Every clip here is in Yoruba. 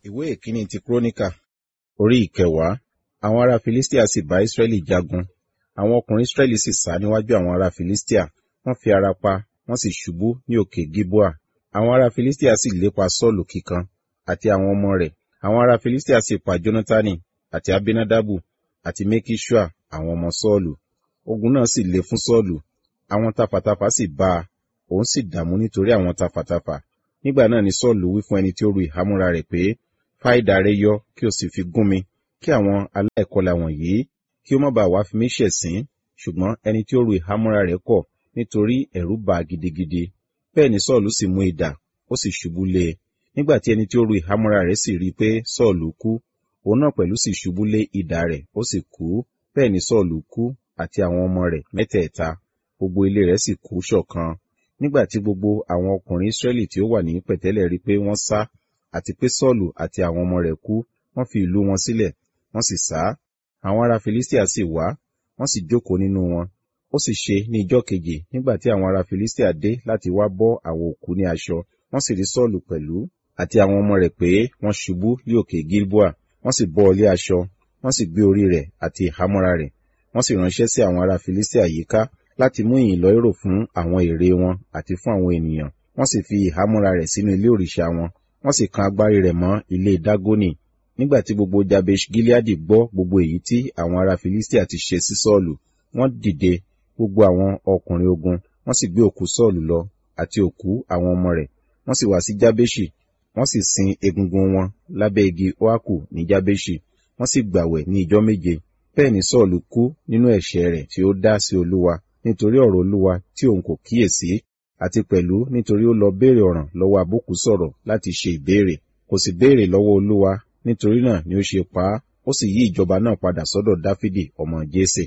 ìwé ìkíní ti kúrónìkà orí ìkẹwàá àwọn ará filistia sì bá israẹli jagun àwọn ọkùnrin israẹli sì sá níwájú àwọn ará filistia wọ́n fi ara pa wọ́n sì ṣubú ní òkè gilboa àwọn ará filistia sì lépa sọ́ọ̀lù kíkan àti àwọn ọmọ rẹ̀ àwọn ará filistia sì pa jónátánì àti abinadabu àti mekisua àwọn ọmọ sọ́ọ̀lù ogun náà sì le fún sọ́ọ̀lù àwọn tafàtafà sì bá a òun sì dààmú nítorí àwọn tafàtafà nígbà náà ni sọ́ọ̀lù wí fún ẹni tí ó ru ìhámúra rẹ̀ pé fá idà rẹ yọ kí o sì fi gún mi kí àwọn aláìkọlà wọ̀nyí kí ó má bàa wá fi mí ṣẹ̀sín ṣùgbọ́n ẹni tí ó ru ìhámúra rẹ̀ kọ̀ nítorí ẹ̀rù bà á gidigidi bẹ́ẹ̀ ni sọ́ọ̀lù sì mú idà ó sì ṣubú lé e nígbà tí ẹni tí ó ru ìhámúra rẹ̀ sì rí i pé sọ́ọ̀lù kú òun náà pẹ̀lú sì ṣubú lé idà rẹ̀ ó sì kú bẹ́ẹ̀ ni sọ́ọ̀lù kú àti àwọn ọmọ rẹ̀ mẹ́tẹ̀ẹ̀ta gbogbo ilé rẹ̀ sì kú ṣọ̀kan nígbà tí gbogbo àwọn ọkùnrin israẹli tí ó wà ní pẹ̀tẹ́lẹ̀ rí pé wọ́n sá àti pé sọ́ọ̀lù àti àwọn ọmọ rẹ̀ kú wọ́n fi ìlú wọn sílẹ̀ wọ́n sì sá àwọn ará filistia sì wá wọ́n sì jókòó nínú wọn ó sì ṣe ní ijọ́ keje nígbà tí àwọn ará filistia dé láti wá bọ́ àwọn òkú ní aṣọ wọ́n sì rí sọ́ọ̀lù pẹ̀lú àti àwọn ọmọ rẹ̀ pé wọ́n ṣubú ní òkè gilboa wọ́n sì bọ́ ọlé aṣọ wọ́n sì gbé orí rẹ̀ àti ìhámọ́ra rẹ̀ wọ́n sì ránṣẹ́ sí àwọn ará filistia yíká láti mú ìyìn lọ èrò fún àwọn ère wọn àti fún àwọn ènìyàn wọ́n sì fi ìhámọ́ra rẹ̀ sínú ilé òrìṣà wọn wọ́n sì kan agbárí rẹ̀ mọ́ ilé dágónì nígbà tí gbogbo jabesh gileadi gbọ́ gbogbo èyí tí àwọn ará filistia ti ṣe sí sọ́ọ̀lù wọ́n dìde gbogbo àwọn ọkùnrin ogun wọ́n sì gbé òkú sọ́ọ̀lù lọ àti òkú àwọn ọmọ rẹ̀ wọ́n sì wá sí jabeshi wọ́n sì sin egungun wọn lábẹ́ igi oaku ní jabeshi wọ́n sì gbàwẹ̀ ní ijọ́ méje bẹ́ẹ̀ ni sọ́ọ̀lù kú nínú ẹ̀ṣẹ̀ rẹ̀ tí ó dá sí olúwa nítorí ọ̀rọ̀ olúwa tí òun kò kíyèsí àti pẹ̀lú nítorí ó lọ béèrè ọ̀ràn lọ́wọ́ abúkù sọ̀rọ̀ láti ṣe ìbéèrè kò sì béèrè lọ́wọ́ olúwa nítorí náà ni ó ṣe pa á ó sì yí ìjọba náà padà sọ́dọ̀ dáfídì ọmọ jésè.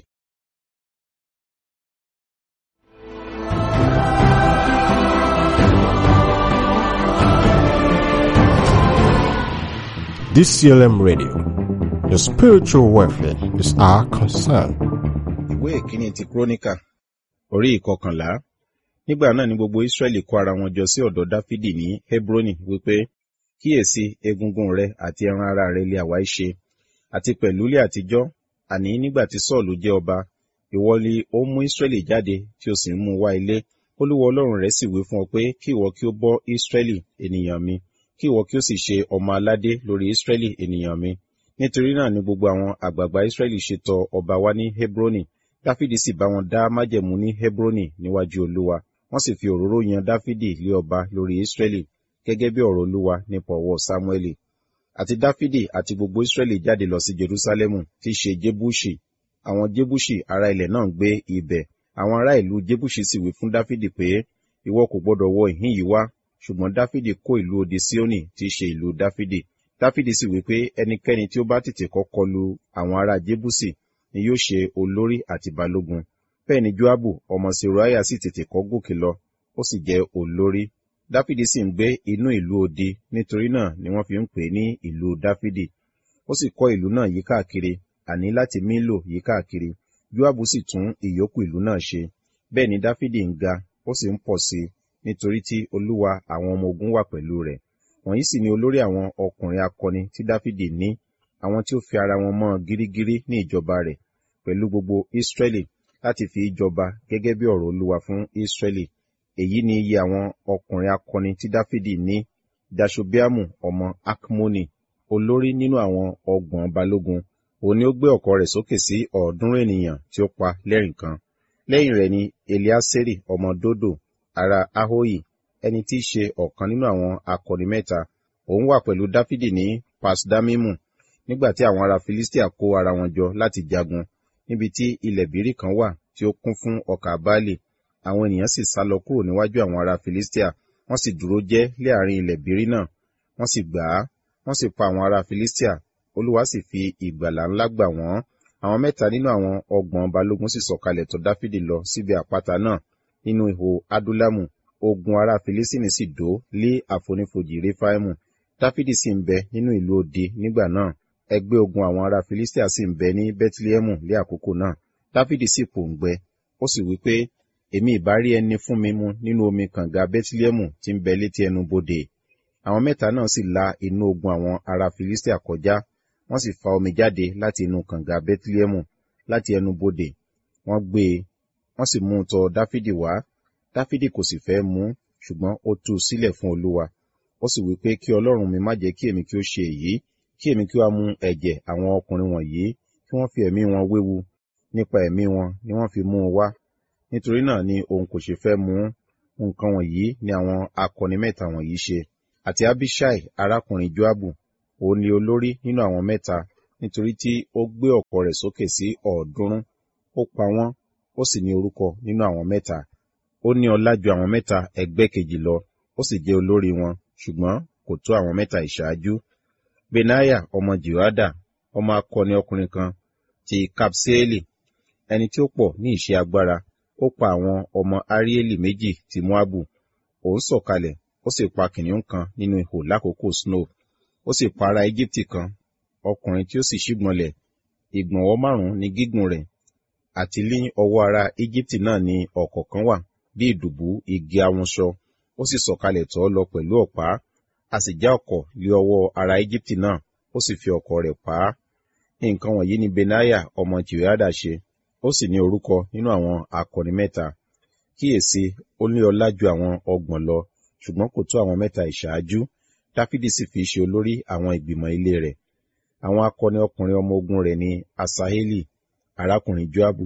DCLM Radio. Your spiritual welfare is our concern. ìwé ìkíní ti kúrónìkà orí ìkọkànlá nígbà náà ni gbogbo israẹli kó ara wọn jọ sí ọ̀dọ̀ dáfídì ní hebroni wípé kíyèsí egungun rẹ àti ẹran ara rẹ lé àwa ṣe àti pẹ̀lú ilé àtijọ́ àní nígbà tí sọ́ọ̀lù jẹ́ ọba ìwọ ni ó mú israẹli jáde tí o sì ń mú wá ilé olúwa ọlọ́run rẹ sì wí fún ọ pé kí ìwọ kí ó bọ́ israẹli ènìyàn mi kí ìwọ kí ó sì ṣe ọmọ aládé lórí israẹli ènìyàn mi nítorí náà ni gbogbo àwọn àgbààgbà israẹli ṣe tọ ọba wá ní hebroni dáfídì sì bá wọn dá májẹ̀mú ní hebroni níwájú olúwa wọ́n sì fi òróró yan dáfídì lé ọba lórí israẹli gẹ́gẹ́ bí ọ̀rọ̀ olúwa nípa ọwọ́ sámúẹ́lì àti dáfídì àti gbogbo israẹli jáde lọ sí jerusalemu tí í ṣe jebusi àwọn jebusi ará ilẹ̀ náà ń gbé ibẹ̀ àwọn ará ìlú jebusi sì wí fún dáfídì pé ìwọ kò gbọdọ̀ wọ ìhín yìí wá ṣùgbọ́n dáfídì kó ìlú odi sioni tí í ṣe ìlú dáfídì dáfídì sì wí pé ẹnikẹ́ni tí ó bá tètè kọ́kọ́ lu àwọn ará jebusi ni yóò ṣe olórí àti balógun bẹ́ẹ̀ ni joabu ọmọ seruaya sì tètè kọ́ gòkè lọ ó sì jẹ́ olórí dáfídì sì ń gbé inú ìlú odi nítorí náà ni wọ́n fi ń pè ní ìlú dáfídì ó sì kọ́ ìlú náà yí káàkiri àní láti mílò yí káàkiri joabu sì tún ìyókù ìlú náà ṣe bẹ́ẹ̀ ni dáfídì ń ga ó sì ń pọ̀ sí i nítorí tí olúwa àwọn ọmọ ogun wà pẹ̀lú rẹ̀ wọ̀nyí sì ni olórí àwọn ọkùnrin akọni tí dáfídì ní àwọn tí ó fi ara wọn mọ́ gírígírí ní ìjọba rẹ̀ pẹ̀lú gbogbo israẹli láti fi ìjọba gẹ́gẹ́ bí ọ̀rọ̀ olúwa fún israẹli èyí ni iye àwọn ọkùnrin akọni tí dáfídì ní dashobiamu ọmọ akmoni olórí nínú àwọn ọgbọ̀n balógun òun ni ó gbé ọ̀kọ̀ rẹ̀ sókè sí ọ̀ọ́dúnrún ènìyàn tí ó pa lẹ́rìn kan lẹ́yìn rẹ̀ ni eliaseri ọmọ dodo ará ahoyi ẹni tí í ṣe ọ̀kan nínú àwọn akọni mẹ́ta òun wà pẹ̀lú dáfídì ní pasdamimu nígbà tí àwọn ará filistia kó ara wọn jọ láti jagun níbi tí ilẹ̀ bírí kan wà tí ó kún fún ọkà baálé àwọn ènìyàn sì sá lọ kúrò níwájú àwọn ará filistia wọ́n sì dúró jẹ́ láàrin ilẹ̀ bírí náà wọ́n sì gbà á wọ́n sì pa àwọn ará filistia olúwa sì fi ìgbàlà ńlá gbà wọ́n àwọn mẹ́ta nínú àwọn ọgbọ̀n balógun sì sọ̀kalẹ̀ tọ̀ dáfídì lọ síbi àpáta náà nínú ihò adúlámù ogun ará filistini sì dó lé àfonífojì réfáìmù dáfídì sì ń bẹ nínú ìlú odi nígbà náà ẹgbẹ́ ogun àwọn ará filistia sì ń bẹ ní bethlehemu lé àkókò náà dáfídì sì pòǹgbẹ ó sì wí pé èmi ìbá rí ẹni fún mi mu nínú omi kànga bethlehemu tí ń bẹ létí ẹnu bodè àwọn mẹ́ta náà sì la inú ogun àwọn ará filistia kọjá wọ́n sì fa omi jáde láti inú kànga bethlehemu láti ẹnu bodè wọ́n gbé e wọ́n sì mú un tọ̀ dáfídì wá dáfídì kò sì fẹ́ mú ṣùgbọ́n ó tú u sílẹ̀ fún olúwa ó sì wí pé kí ọlọ́run mi má jẹ́ kí èmi kí ó ṣe èyí kí èmi kí ó mu ẹ̀jẹ̀ àwọn ọkùnrin wọ̀nyí kí wọ́n fi ẹ̀mí wọn wéwu nípa ẹ̀mí wọn ni wọ́n fi mú un wá nítorí náà ni òun kò ṣe fẹ́ mú nǹkan wọ̀nyí ni àwọn akọni mẹ́ta wọ̀nyí ṣe àti abishai arákùnrin joabu òun ni olórí nínú àwọn mẹ́ta nítorí tí ó gbé ọ̀kọ̀ rẹ̀ sókè sí ọ̀ọ́dúnrún ó pa wọ́n ó sì ní orúkọ nínú àwọn mẹ́ta ó ní ọlá ju àwọn mẹ́ta ẹgbẹ́ kejì lọ ó sì jẹ́ olórí wọn ṣùgbọ́n kò tó àwọn mẹ́ta ìṣáájú benaya ọmọ jehoada ọmọ akọni ọkùnrin kan ti kapseeli ẹni tí ó pọ̀ ní ìṣe agbára ó pa àwọn ọmọ arieli méjì ti moabu òun sọ̀kalẹ̀ ó sì pa kìnìún kan nínú ihò lákòókò snow ó sì pa ará egypti kan ọkùnrin tí ó sì ṣígbọnlẹ̀ ìgbọ̀nwọ́ márùn-ún ní gígùn rẹ̀ àti ní ọwọ́ ará egypti náà ní ọ̀kọ̀ọ̀kan wà bí ìdùbú igi awunṣọ ó sì sọ̀kalẹ̀ tọ́ lọ pẹ̀lú ọ̀pá a sì já ọ̀kọ̀ lé ọwọ́ ará egypti náà ó sì fi ọ̀kọ̀ rẹ̀ pa á nǹkan wọ̀nyí ni benaya ọmọ jehoiada ṣe ó sì ní orúkọ nínú àwọn akọni mẹ́ta kíyèsí ó ní ọlá ju àwọn ọgbọ̀n lọ ṣùgbọ́n kò tó àwọn mẹ́ta ìṣáájú dáfídì sì fi ṣe olórí àwọn ìgbìmọ̀ ilé rẹ̀ àwọn akọni ọkùnrin ọmọ ogun rẹ̀ ni asaheli arákùnrin joabu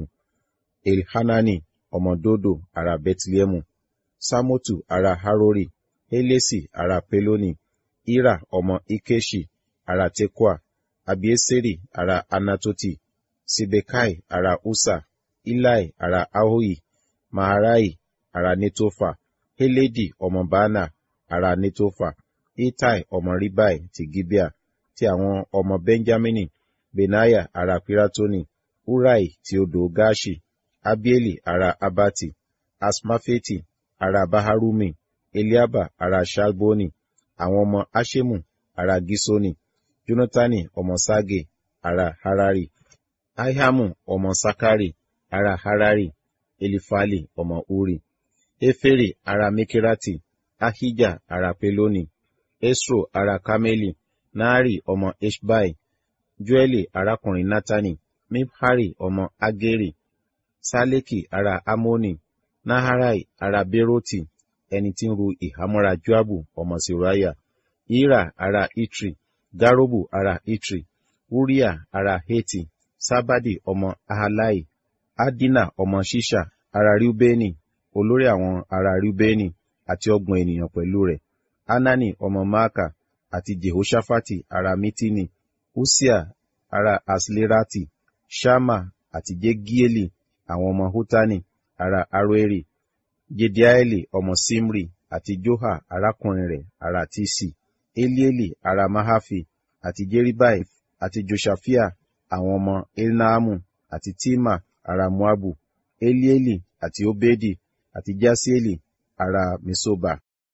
elhanani ọmọ dodo ará bethlehemu samotu ará harori helesi ará peloni ira ọmọ ikeshi ará tekoa abieseri ará anatoti sibekai ará usa ilai ará ahohi maharai ará netofa heledi ọmọ bana ará netofa itai ọmọ ribai ti gibea ti àwọn ọmọ benjamini benaya ará piratoni urai ti odò gashi abieli ará abati asmafeti ará baharumi eliaba ará shalboni àwọn ọmọ ashemu ará gisoni jonatani ọmọ sage ará harari ahiamu ọmọ sakari ará harari elifali ọmọ uri efere ará mekirati ahija ará peloni esro ará kameli naari ọmọ eshbai joeli arákùnrin natani mibhari ọmọ ageri saleki ará amoni naharai ará beroti ẹni tí ń ru ìhámọ́ra joabu ọmọ siraya ira ará itri garobu ará itri uria ará heti sábàdì ọmọ ahalai adina ọmọ ṣíṣà ará riubeni olórí àwọn ará riubeni àti ọgbọ̀n ènìyàn pẹ̀lú rẹ̀ anani ọmọ maaka àti jehoshaphat ará mitini usia ará aslerati shama àti jegieli àwọn ọmọ hutani ará aroeri jediaeli ọmọ simri àti joha arákùnrin rẹ̀ ará tisi elieli ará mahafi àti jeribai àti joshafia àwọn ọmọ elnaamu àti tima ará moabu elieli àti obedi àti jasieli ará mesoba.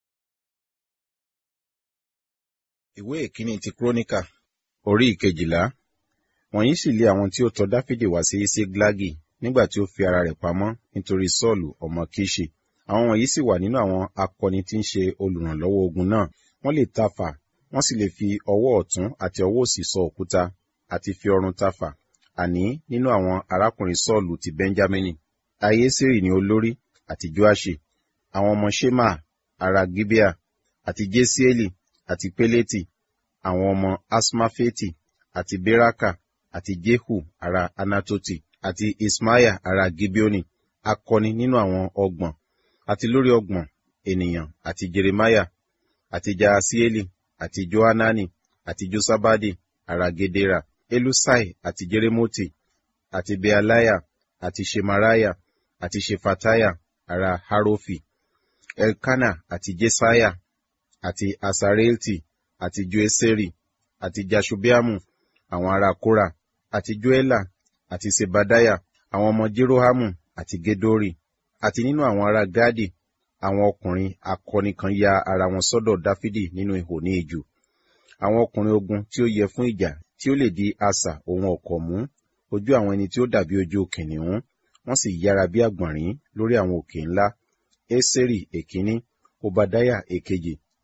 ìwé ìkíní ti kúrónìkà orí ìkejìlá wọ̀nyí sì lé àwọn tí ó tọ̀ dáfídì wá sí síglagi nígbà tí ó fi ara rẹ̀ pamọ́ nítorí sọ́ọ̀lù ọmọ kíṣì àwọn wọ̀nyí sì wà nínú àwọn akọni tí ń ṣe olùrànlọ́wọ́ ogun náà wọ́n lè tafà wọ́n sì lè fi ọwọ́ ọ̀tún àti ọwọ́ òsì sọ òkúta àti fi ọrùn tafà àní nínú àwọn arákùnrin sọ́ọ̀lù ti benjamini ayésírì ni olórí àti joashi àwọn ọmọ shema ará gibea àti jesieli àti peleti àwọn ọmọ asmafeti àti beraka àti jehu ará anatoti àti ismaiah ará gibeoni akọni nínú àwọn ọgbọ̀n àti lórí ọgbọ̀n ènìyàn àti jeremiah àti jaasieli àti johanani àti josabadi ará gedera elusai àti jeremoti àti bealaya àti shemaraya àti shefataya ará harofi elkana àti jesaya àti asareelti àti joeseri àti jashubiamu àwọn ará kora àti joela àti sebadaya àwọn ọmọ jerohamu àti gedori àti nínú àwọn ará gadi àwọn ọkùnrin akọni kan ya ara wọn sọ́dọ̀ dáfídì nínú ihò ní ijù àwọn ọkùnrin ogun tí ó yẹ fún ìjà tí ó lè di asà ohun ọ̀kọ̀ mú ojú àwọn ẹni tí ó dàbí ojú kìnìún wọ́n sì yára bí àgbọ̀nrín lórí àwọn òkè ńlá eseri èkíní obadaya èkejì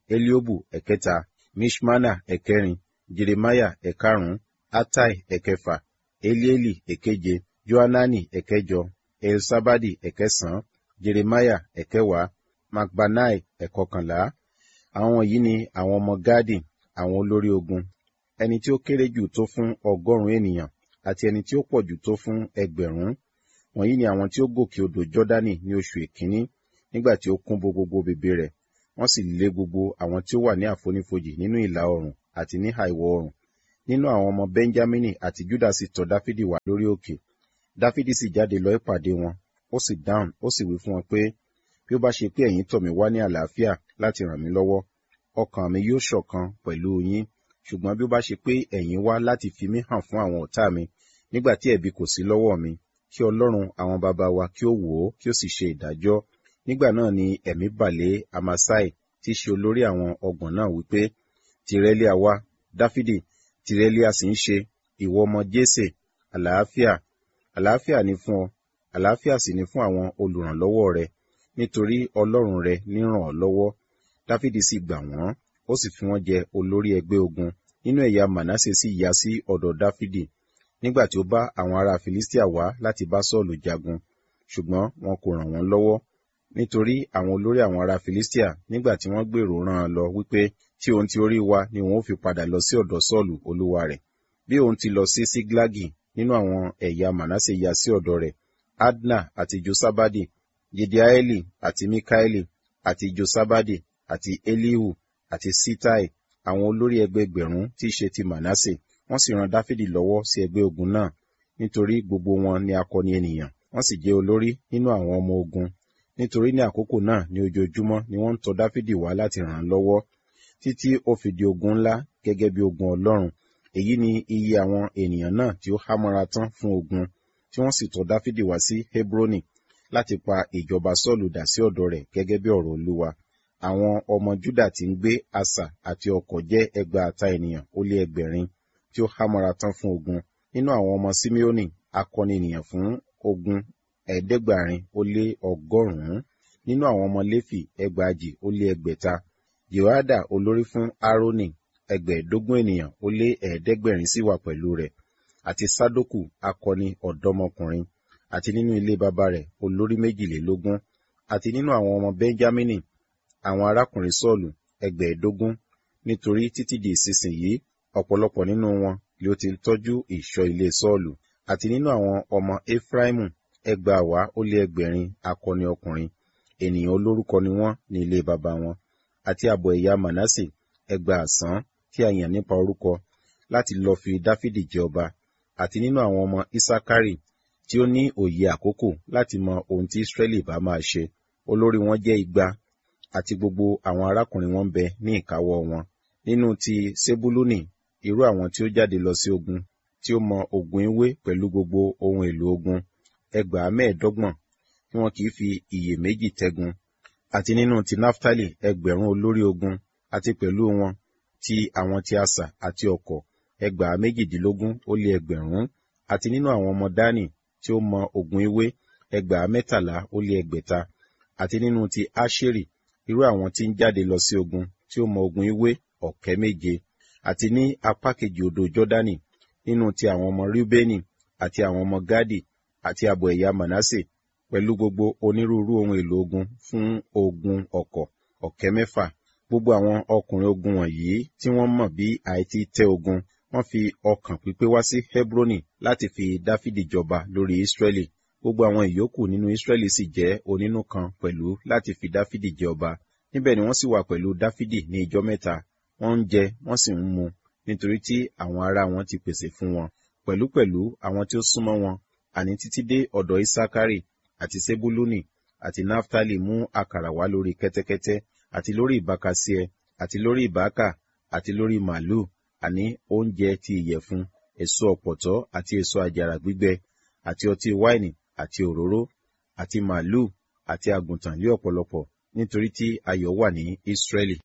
eliobu ẹ̀kẹta mishmana ẹ̀kẹrin jeremiah ẹ̀karùn-ún atai ẹ̀kẹfà elieli ẹ̀keje johanani ẹ̀kẹjọ elsabadi ẹ̀kẹsàn-án jeremiah ẹ̀kẹwàá macbanai ẹ̀kọkànlá àwọn yìí ni àwọn ọmọ gadi àwọn olórí ogun ẹni tí ó kéré jù tó fún ọgọ́rùn-ún ènìyàn àti ẹni tí ó pọ̀ jù tó fún ẹgbẹ̀rún wọ̀nyí ni àwọn tí ó gòkè odò jọ́dánì ní oṣù èkíní nígbà tí ó kún bo gbogbo bèbè rẹ̀ wọ́n sì lé gbogbo àwọn tí ó wà ní àfonífojì nínú ìlà oòrùn àti ní àìwọ̀ oòrùn nínú àwọn ọmọ benjamini àti juda sì tọ̀ dáfídì wá lórí òkè dáfídì sì jáde lọ ìpàdé wọn ó sì dáhùn ó sì wí fún wọn pé bí ó bá ṣe pé ẹ̀yin tọ̀ mí wá ní àlàáfíà láti ràn mí lọ́wọ́ ọkàn mi yóò ṣọ̀kan pẹ̀lú yín ṣùgbọ́n bí ó bá ṣe pé ẹ̀yin wá láti fi mí hàn fún àwọn ọ̀tá mi nígbà tí ẹ̀bi kò sí lọ́wọ́ mi kí ọlọ́run àwọn baba wa kí ó wò ó kí ó sì ṣe ìdájọ́ nígbà náà ni ẹ̀mí bàlẹ́ amasai tí í ṣe olórí àwọn ọgbọ̀n náà wípé tìrẹ́líà wá dáfídì tìrẹ́líà sì ń ṣe ìwọ ọmọ jésè àlàáfíà àlàáfíà ni fún ọ àlàáfíà sì ni fún àwọn olùrànlọ́wọ́ rẹ nítorí ọlọ́run rẹ ní ràn ọ́ lọ́wọ́ dáfídì sì gbà wọ́n ó sì fi wọ́n jẹ olórí ẹgbẹ́ ogun nínú ẹ̀yà manasse sì yá sí ọ̀dọ̀ dáfídì nígbà tí ó bá àwọn ará filistia wá láti bá sọ́ọ̀lù jagun ṣùgbọ́n wọn kò ràn wọ́n lọ́wọ́ nítorí àwọn olórí àwọn ará filistia nígbà tí wọ́n gbèrò rán an lọ wípé tí òun ti orí wa ni òun ó fi padà lọ sí ọ̀dọ̀ sọ́ọ̀lù olúwa rẹ̀ bí òun ti lọ sí síglágì nínú àwọn ẹ̀yà manasse yá sí ọ̀dọ̀ rẹ̀ adna àti josabadi jediaeli àti mikaeli àti josabadi àti elihu àti sitai àwọn olórí ẹgbẹgbẹ̀rún tí í ṣe ti manasse wọ́n sì ran dáfídì lọ́wọ́ sí ẹgbẹ́ ogun náà nítorí gbogbo wọn ni akọni ènìyàn wọ́n sì jẹ́ olórí nínú àwọn ọmọ ogun nítorí ní àkókò náà ní ojoojúmọ́ ni wọ́n ń tọ̀ dáfídì wá láti ràn án lọ́wọ́ títí ó fi di ogun ńlá gẹ́gẹ́ bí ogun ọlọ́run èyí ni iye àwọn ènìyàn náà tí ó hámọ́ra tán fún ogun tí wọ́n sì tọ̀ dáfídì wá sí hebroni láti pa ìjọba sọ́ọ̀lù dà sí ọ̀dọ̀ rẹ̀ gẹ́gẹ́ bí ọ̀rọ̀ olúwa àwọn ọmọ juda tí ń gbé asà àti ọkọ̀ jẹ́ ẹgbàáta ènìyàn ó lé ẹgbẹ̀rin tí ó hámọ́ra tán fún ogun nínú àwọn ọmọ simeoni akọni ènìyàn fún ogun ẹ̀ẹ́dẹ́gbàrin ó lé ọgọ́rùn-ún nínú àwọn ọmọ léfì ẹgbàajì ó lé ẹgbẹ̀ta jehoada olórí fún aaroni ẹgbẹ̀ẹ́dógún ènìyàn ó lé ẹ̀ẹ́dẹ́gbẹ̀rin sì wà pẹ̀lú rẹ̀ àti sadoku akọni ọ̀dọ́mọkùnrin àti nínú ilé baba rẹ̀ olórí méjìlélógún àti nínú àwọn ọmọ benjamini àwọn arákùnrin sọ́ọ̀lù ẹgbẹ̀ẹ́dógún nítorí títí di ìsinsìnyí ọ̀pọ̀lọpọ̀ nínú wọn ni ó ti ń tọ́jú ìṣọ́ ilé sọ́ọ̀lù àti nínú àwọn ọmọ efraimu ẹgbàáwá ó lé ẹgbẹ̀rin akọni ọkùnrin ènìyàn olórúkọ ni wọ́n ní ilé baba wọn àti àbọ̀ ẹ̀yà manasse ẹgbàásán tí a yàn nípa orúkọ láti lọ fi dáfídì jẹ ọba àti nínú àwọn ọmọ isakari tí ó ní òye àkókò láti mọ ohun tí israẹli bá máa ṣe olórí wọn jẹ́ igba àti gbogbo àwọn arákùnrin wọn bẹ ní ìkáwọ́ wọn nínú ti sebuluni irú àwọn tí ó jáde lọ sí ogun tí ó mọ ogun ewé pẹ̀lú gbogbo ohun èlò ogun ẹgbàá mẹ́ẹ̀ẹ́dọ́gbọ̀n tí wọn kì í fi iyèméjì tẹ́gun àti nínú ti naftali ẹgbẹ̀rún olórí ogun àti pẹ̀lú wọn ti àwọn ti asà àti ọ̀kọ̀ ẹgbàá méjìdínlógún ó lé ẹgbẹ̀rún àti nínú àwọn ọmọ dani tí ó mọ ogun ewé ẹgbàá mẹ́tàlá ó lé ẹgbẹ̀ta àti nínú ti asheri irú àwọn tí ń jáde lọ sí ogun tí ó mọ ogun ewé ọ̀kẹ́ méje àti ní apá kejì odò jọ́dánì nínú ti àwọn ọmọ rúbẹ́nì àti àwọn ọmọ gádì àti àbọ̀ ẹ̀yà manasse pẹ̀lú gbogbo onírúurú ohun èlò ogun fún ogun ọ̀kọ̀ ọ̀kẹ́ mẹ́fà gbogbo àwọn ọkùnrin ogun wọ̀nyí tí wọ́n mọ̀ bí àìtí tẹ́ ogun wọ́n fi ọkàn pípé wá sí hebroni láti fi dáfídì jọba lórí israẹli gbogbo àwọn ìyókù nínú israẹli sì jẹ́ onínú kan pẹ̀lú láti fi dáfídì jẹ ọba níbẹ̀ ni wọ́n sì wà pẹ̀lú dáfídì ní ijọ́ mẹ́ta wọ́n ń jẹ wọ́n sì ń mu nítorí tí àwọn ará wọn ti pèsè fún wọn pẹ̀lúpẹ̀lú àwọn tí ó súnmọ́ wọn àní títí dé ọ̀dọ̀ isakari àti sebuluni àti naftali mú àkàrà wá lórí kẹ́tẹ́kẹ́tẹ́ àti lórí ìbákasíẹ àti lórí ìbákà àti lórí màálù àní oúnjẹ ti ìyẹ̀fun èso ọ̀pọ̀tọ́ àti èso àjàrà gbígbẹ àti ọtí wáìnì àti òróró àti màálù àti àgùntàn lé ọ̀pọ̀lọpọ̀ nítorí tí ayọ̀ wà ní Ísírẹ́lì.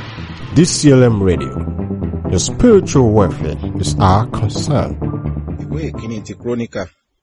DCLM Radio. Your spiritual welfare is our concern. ìwé ìwé ìkíní ti kúrónìkà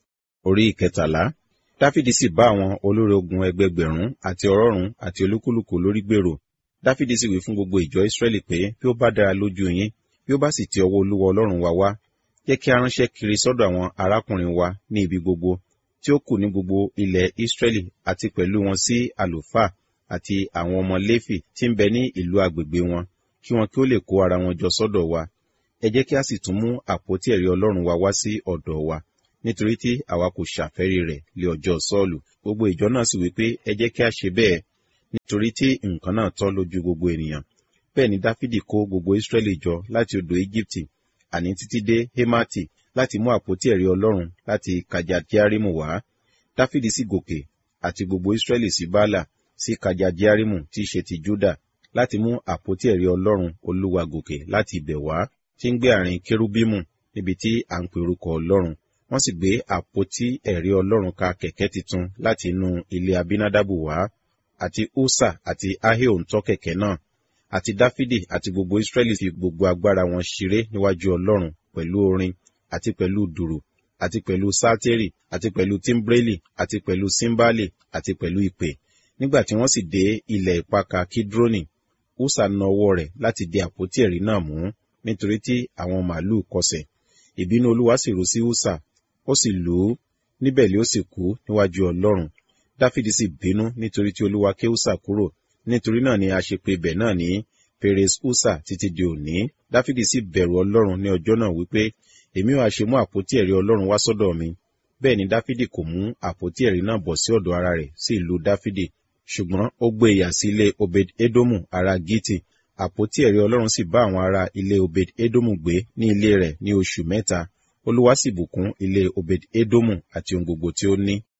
orí ìkẹtàlá dáfídì sì bá àwọn olórí ogun ẹgbẹgbẹ̀rún àti ọ̀rọ̀rùn àti olúkúlùkù lórí gbèrò dáfídì sì wí fún gbogbo ìjọ ìsírẹ́lì pé bí ó bá dára lójú yín bí ó bá sì ti ọwọ́ olúwa ọlọ́run wa wá jẹ́ kí a ránṣẹ́ kiri sọ́dọ̀ àwọn arákùnrin wa ní ibi gbogbo tí ó kù ní gbogbo ilẹ̀ ìsírẹ́lì àti pẹ̀lú wọn sí àlùfáà àti àwọn ọmọ léfì tí ń bẹ ní ìlú agbègbè wọn kí wọn kí ó lè kó ara wọn jọ sọ́dọ̀ wa ẹ jẹ́ kí a sì tún mú àpótí ẹ̀rí ọlọ́run wa wá sí ọ̀dọ̀ wa nítorí tí àwa kò ṣàfẹ́rí rẹ̀ lé ọjọ́ sọ́ọ̀lù gbogbo ìjọ náà sì wípé ẹ jẹ́ kí a ṣe bẹ́ẹ̀ nítorí tí nǹkan náà tọ́ lójú gbogbo ènìyàn bẹ́ẹ̀ ni dáfídì kó gbogbo ìsírẹ́lì jọ láti odò íjíbítì àní títí dé hémátì láti mú àpótí ẹ̀rí ọlọ́run láti kajadiarimu wá dáfídì sì gòkè àti gbogbo ìsírẹ́lì sí bálà sí kajadiarimu tí í ṣe ti júdà láti mú àpótí ẹ̀rí ọlọ́run olúwa gòkè láti ibẹ̀ wá tí ń gbé àárín kérúbímù níbi tí à ń pe orúkọ ọlọ́run wọ́n sì gbé àpótí ẹ̀rí ọlọ́run ka kẹ̀kẹ́ titun láti inú ilé abinadabu wá àti usa àti ahio ń tọ́ kẹ̀kẹ́ náà àti dáfídì àti gbogbo israẹli fi gbogbo agbára wọn ṣeré níwájú ọlọ́run pẹ̀lú orin àti pẹ̀lú dùrù àti pẹ̀lú sátẹ́rì àti pẹ̀lú tímbrélì àti pẹ̀lú símbálì àti pẹ̀lú ìpè nígbà tí wọ́n sì dé ilẹ̀ ìpaka kídrónì usa na ọwọ́ rẹ̀ láti di àpótí ẹ̀rí náà mú nítorí tí àwọn màálù kọsẹ̀ ìbínú olúwa sì rú sí usa ó sì lù ú níbẹ̀ lé ó sì kú níwájú ọlọ́run dáfídì sì bínú nítorí tí olúwa ké usa kúrò nítorí náà ni a ṣe pe ibẹ̀ náà ní perez usa títí di òní dáfídì sì bẹ̀rù ọlọ́run ní ọjọ́ náà wípé èmi ò àṣe mú àpótí ẹ̀rí ọlọ́run wá sọ́dọ̀ mi bẹ́ẹ̀ ni dáfídì kò mú àpótí ẹ̀rí náà bọ̀ sí ọ̀dọ̀ ara rẹ̀ sí ìlú dáfídì ṣùgbọ́n ó gbé ìyà sí ilé obed edomu ará giti àpótí ẹ̀rí ọlọ́run sì bá àwọn ará ilé obed edomu gbé ní ilé rẹ̀ ní oṣù mẹ́ta olúwa sì bùkún ilé obed edomu àti ohun gbogbo tí ó ní